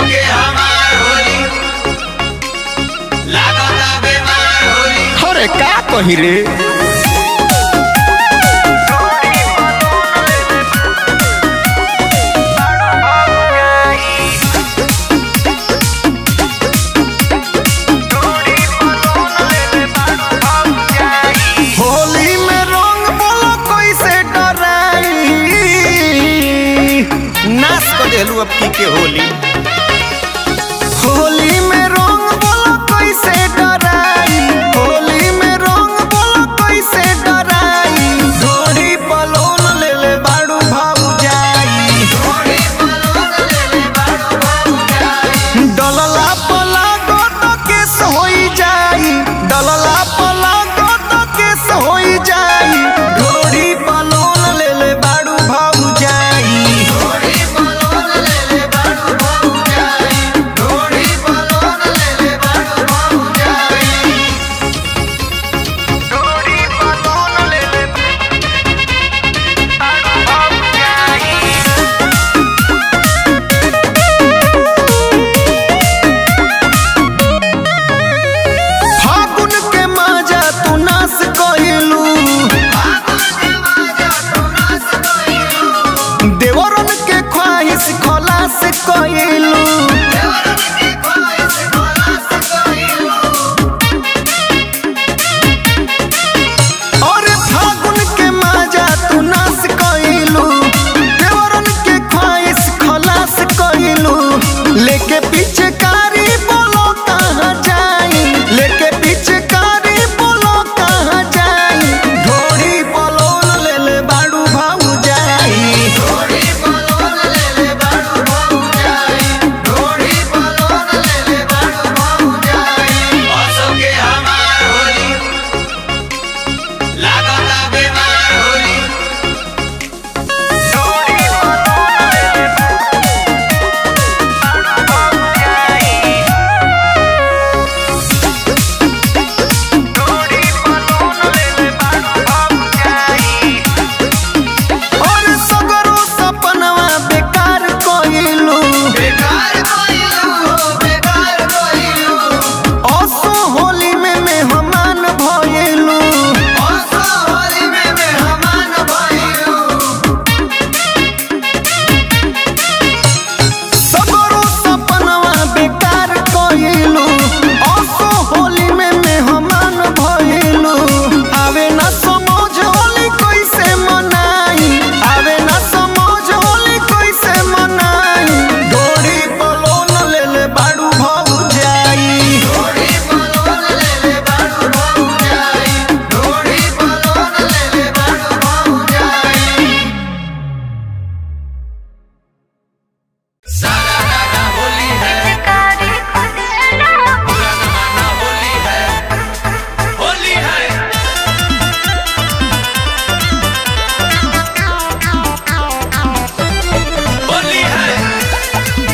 के हमार होली लागता बेमार होली अरे का कही रे होली में रंग बोलो कैसे डराई नाश कर देलू अब की के होली होली में रंग बोलो कैसे डराई होली में रंग बोलो कैसे डराई डोरी पलोन ले ले बाड़ू भाऊ जाई डलला पला गोट केस होई जाई डलला पला गोट केस होई जाई डोरी पलोन ले ले बाड़ू भाऊ जाई डोरी पलोन ले ले बाड़ू भाऊ जाई फागुन के माजा तू नाश कइलू देवरन के ख्वाहिश खलास कइलू अरे फागुन के माजा तू नाश कइलू देवरन के ख्वाहिश खलास कइलू लेके पीछे कारी बोलो कहाँ जाई लेके पीछे कारी बोलो कहाँ जाई ढोरी पलोन ले ले बाड़ू भाऊ जाई असो के हमार होली लागता बेमार होली और सगरो सपनवा बेकार कइलू बेकार कोइलू हो बेकार कोइलू असो होली में मेहमान भइलू असो होली में मेहमान भइलू सगरो सपनवा बेकार कइलू असो होली में मेहमान भइलू आवे ना समझ होली कैसे मनाई आवे ना समझ होली कैसे मनाई डोरी पलोन ले ले बाड़ू भाऊ जाई डोरी पलोन ले ले बाड़ू भाऊ जाई डोरी पलोन ले ले बाड़ू भाऊ जाई सारा राना होली है पूरा जमाना होली है होली है होली है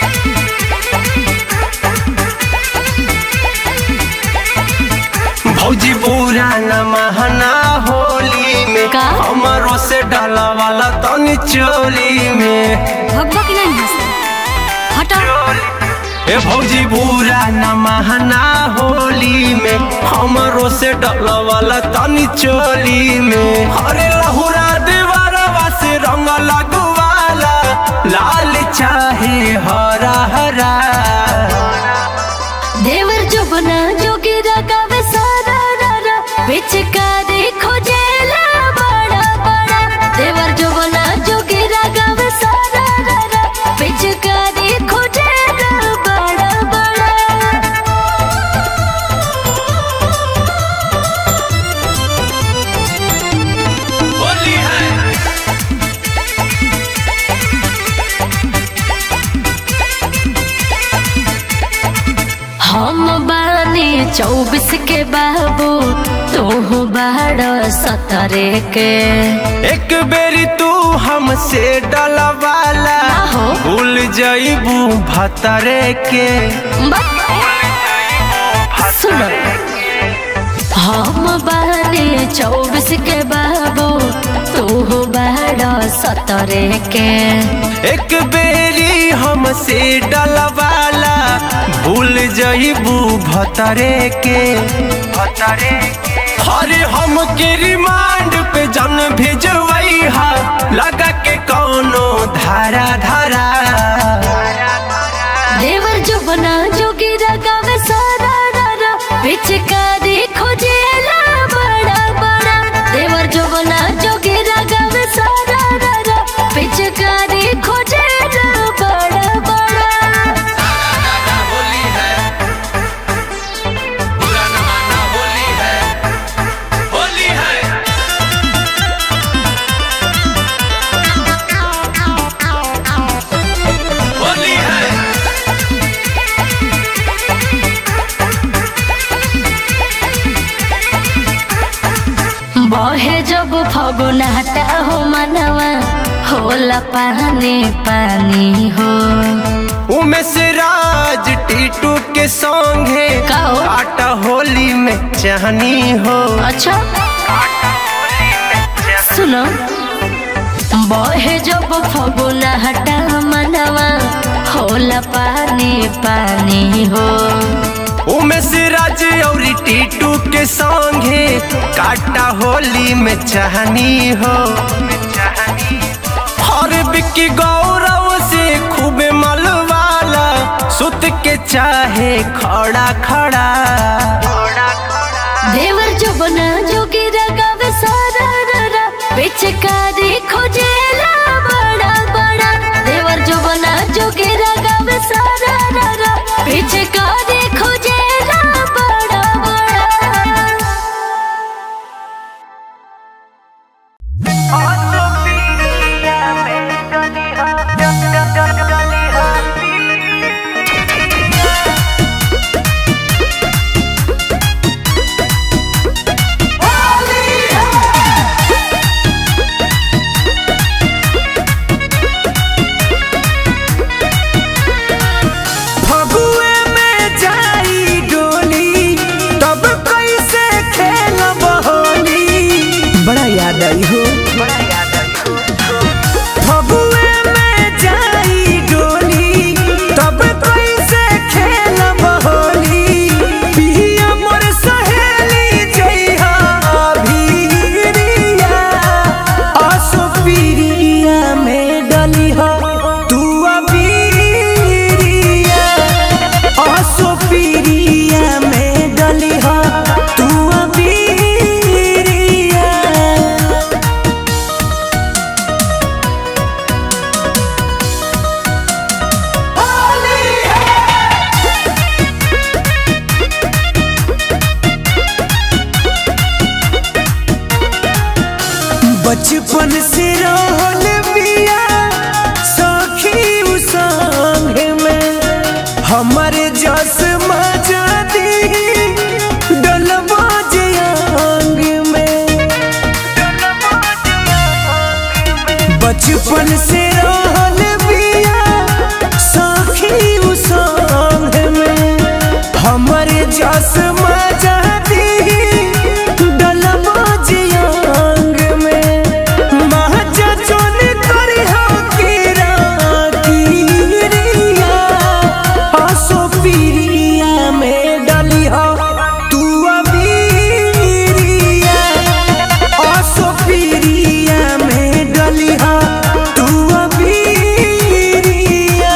भौजी पूरा न महना होली में का? हमारो से डाला वाला तनी चोली में भगवा की नहीं हंस हटा ए भौजी पूरा न महना होली में हमारो से डाला वाला तनी चोली में हरे लहुरा दीवारवा से रंग लगवाला लाल चाहे हरा हरा देवर जो बना जोगिरा गावे सारा रारा पिचकारी खोजेला बड़ा बड़ा देवर जो बना जोगिरा गावे सारा रारा पिचकारी खोजेला बड़ा बड़ा होली है हम बानी चौबीस के बाबू तू बाड़ सतरे के एक बेरी तू हमसे डलवाला हो। भूल जईबू भतरे के बा- सुनो हम बाने चौबीस के बाबू तू बाड़ा सतरे के एक बेरी हमसे डलवाला भूल जईबू भतरे के भतरे अरे हम के रिमांड पे जन भेजवई हा लगा के कौनो धारा धारा देवर जो बना जोगी गावे सारा रारा पिचकारी खोजेला बड़ा बड़ा देवर जो बना जोगी गावे सारा रारा पिचकारी खोजेला बड़ा बड़ा होली है बुरा न माना होली है होली है होली है बहे जब फगुनाटा हो मनवा होला पानी पानी हो उमेश राज टीटू के संगे का हो? आटा होली में चाहनी हो अच्छा सुनो बहे जब फगुनाटा मनवा होला पानी पानी हो उमेश राज और टीटू के संगे काटा होली में चाहनी हो और बिक्की गौरव से खूब मलवाला सुत के चाहे खड़ा खड़ा देवर जो बना जोगी गावे सारा रारा पिचकारी खोजेला बड़ा बड़ा देवर जो बना जोगी गावे सारा रारा पिचकारी खोजेला बड़ा बड़ा फगुए में जाई डोली तब कैसे खेलब होली बड़ा याद आई हो फगुए में जाई डोली तब कैसे खेलब होली पिया मोर सहेली जइहा भीरिया असो पिरिया में डली हो तू अबीरिया असो पिरिया में डली हो तू अबीरिया बचपन से रहल बिया सखी उ संग में हमरे जस मजा दी डलबा जे अंग में बचपन से रहल बिया सखी उ संग में हमरे जस मजा दी डलबा जे अंग में महजा जोन करी हो कीरा कीरिया हसो पीरिया में डली हो तू अबीरिया हसो पीरिया में डली हो तू अबीरिया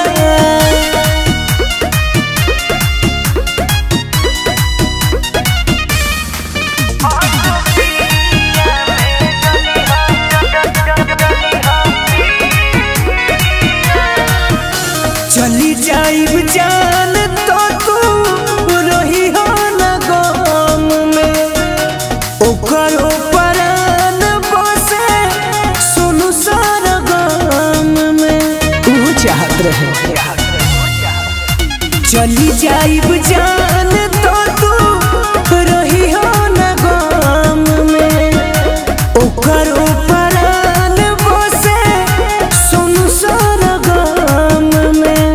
चली जाइब जान तो तू रही हो न गम में ओकर परान बसे सुनु सार गम में तू चाहत रहे चली जाइब जान तो तू रही हो न गम में ओकर परान बसे सुनु सार गम में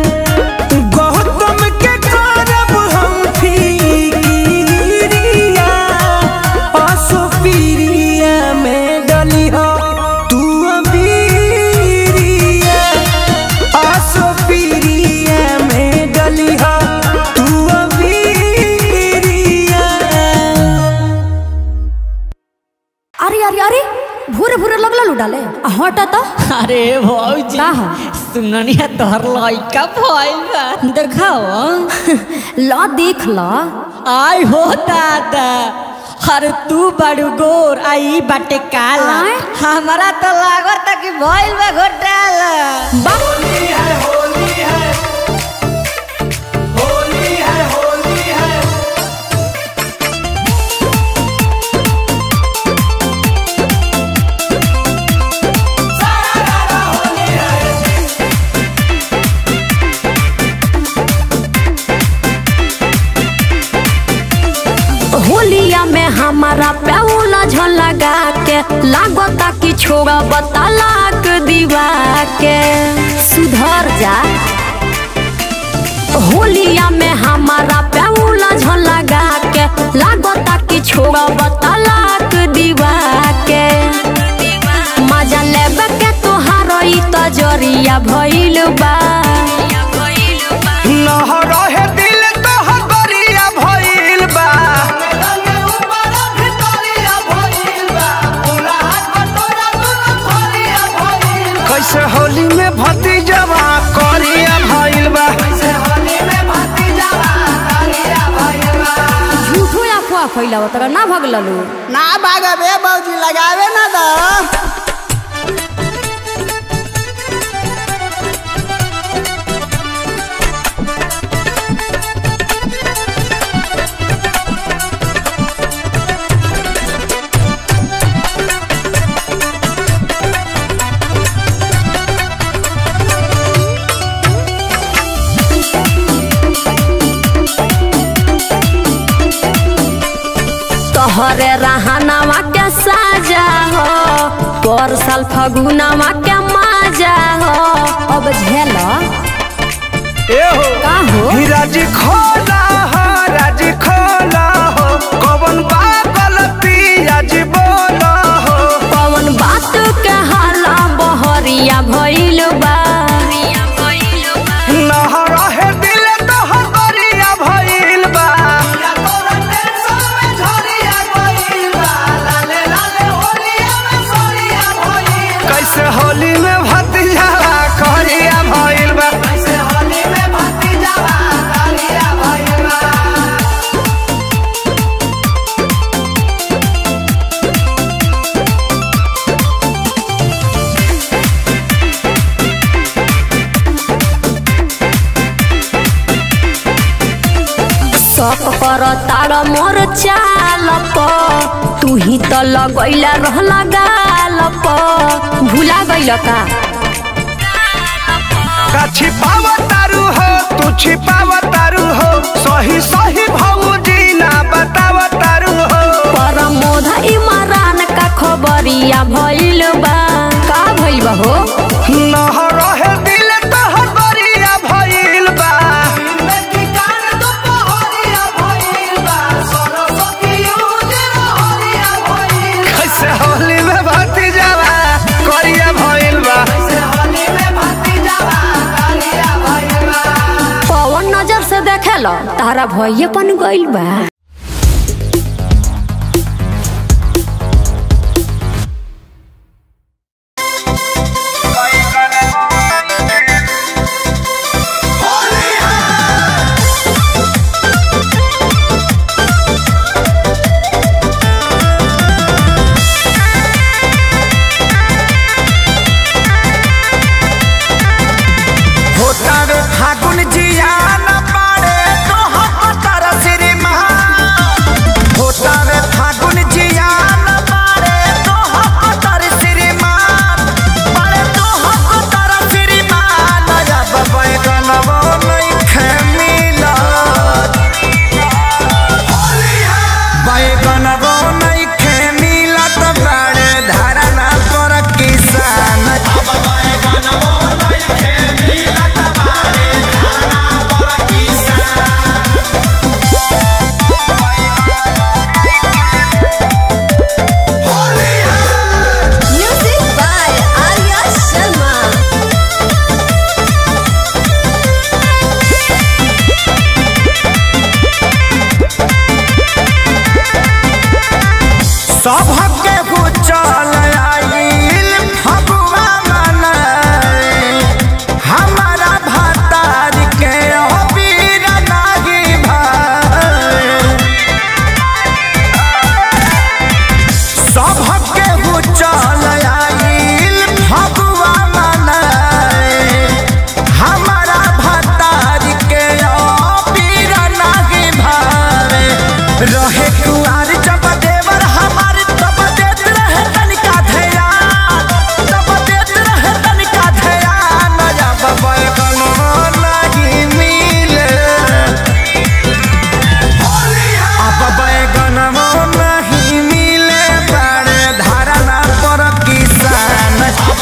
गौतम के करब हम फिकिरिया अरे भौजी का ह? सुननिया तोहर लइका भइल बा देखाओ ला देख ला आय हो दादा अरे तू बड़ू गोर आई बाटे काला आय? हमारा तो लागत कि भइल बा घोटाला होली है होली है होली है होली है होलिया में हमारा प्याउला झलगा के लागता कि छोड़ा बतालाक दीवा के सुधर जा होलिया में हमारा प्याउला झलगा के लागता कि छोड़ा बतालाक दीवा के मजा लेबे के तोहार ई तजरिया भइल बा नह रहे दिल तोहर गरिया भइल बा कैसे होली में भतीजवा करिया भइल बा झूठो अफवाह फैलाव तोरा ना भगललू ना भागबे भौजी लगावे ना दा तोहरे रहनावा के साजा हो पर साल फगुनावा के माजा हो अब झेल ए हो का हो राजी खोला हो राजी खोला हो कौन बा गलती आज बोला हो पवन बात के हाला बहरिया भइल बा नह रहे दिल तोहर गरिया भइल बा कैसे होली में भतीजवा करिया भइल बा शक कर तार मोर चाल प तू ही त लगैला रहला गाल प भुला गइल का का छिपाव तारू हो तू छिपाव तारू हो सही सही भौजी ना बताव तारू हो पर मोधा इमरान का खबरिया भइल बा का भइल बा हो नह रहे दिल तोहर गरिया भइल बा कैसे होली में भतीजवा करिया भइल बा पवन नजर से देखेल तारा भइए पन गइल बा होता रे फागुन जिया न पाड़े तो हम तारा श्रीमान रहे कुआर जब देवर हमारे तब देत रहे तनिका ध्यान तब देत रहे तनिका ध्यान जब बैगन नहीं मिले अब बैगन नहीं मिले बड़े धारणा पर किसान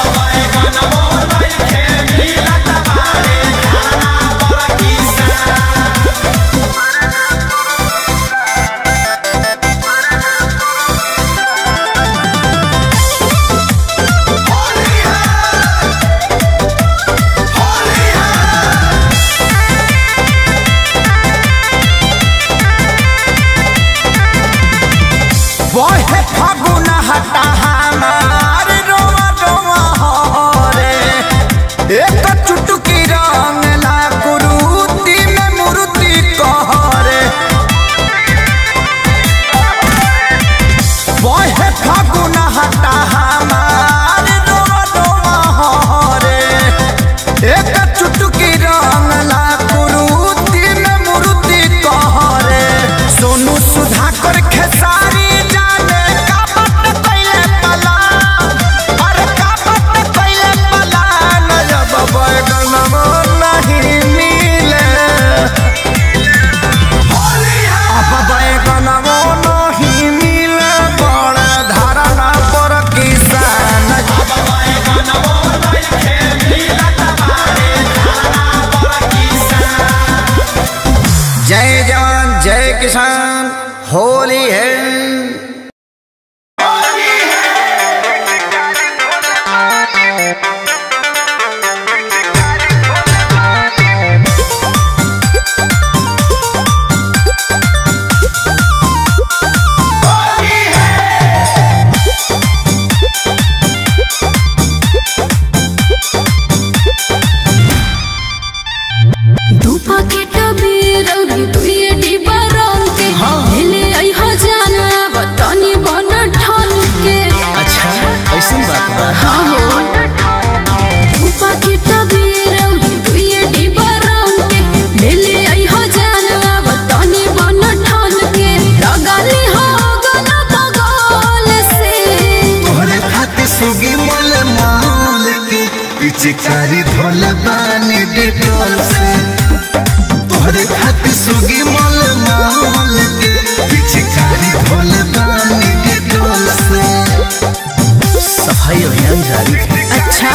बहे फागुन हटा हमार रोवा रोवा हरे एक चुटकी रंग ला कुरुती में मूर्ति कहरे बहे फागुन हटा हमार रोवा रोवा हरे एक चुटकी रंग ला कुरुती में मूर्ति कहरे सोनू सुधाकर खेसारी जाने का बट कैले पला अरे का बट कैले पला न जब बैगन नहीं मिले अब बैगन नहीं मिले बड़ धारणा पर किसान जय जवान जय किसान होली है दू पैकेट बीर और दुइये डिब्बा रंग के ले आई हो जाना बतानी बन ठन के अच्छा ऐसा बात बा हाँ हो दू पैकेट बीर और दुइये डिब्बा रंग के ले आई हो जाना बतानी बन ठन के लगाली हो गना बगल से तोहरे खातिर सुगी मोल माल के पिचकारी धोल बानी डिटोल से तोहरे खातिर सुगी मोल माल के पिचकारी धोल बानी डिटोल से सफाई अभियान जारी है अच्छा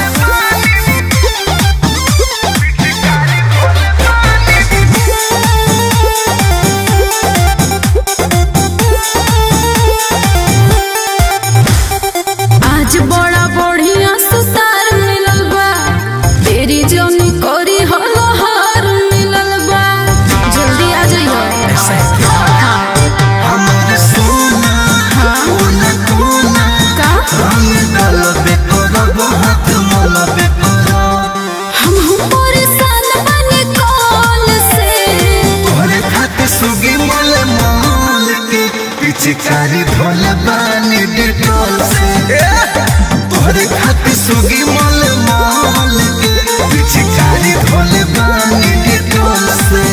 आज बड़ा बढ़िया सुतार मिलल बा तेरी जोनी कोरी हलो हार मिलल बा जल्दी आ जाइयो ऐसा है क्या हमारे सोना कोना कोना का हम डलबे करब हाथ मलबे करब हम हूँ परेशान बने कॉल से तोहरे खातिर सुगी मोल माल के पिचकारी धोल बानी डिटोल से तोहरे खातिर सुगी मोल माल के पिचकारी धोल बानी डिटोल से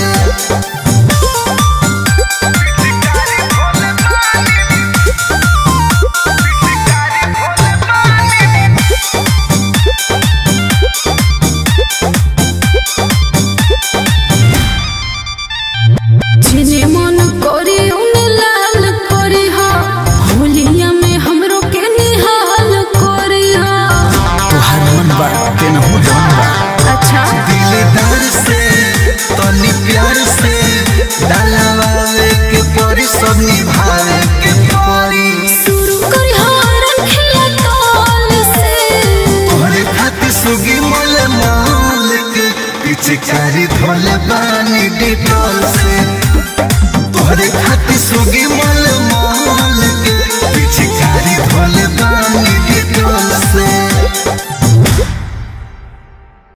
जिने मन करी उन्हें लाल करी हा होलिया में हमरो के निहाल करी हा तोहर मन बा के न हो जान बा अच्छा दिलदार से तनी प्यार से डालवावे के परी सब निभावे के परी शुरू करी हारन खिया तौल से तोहरे खातिर सुगी मोल माल के पिचकारी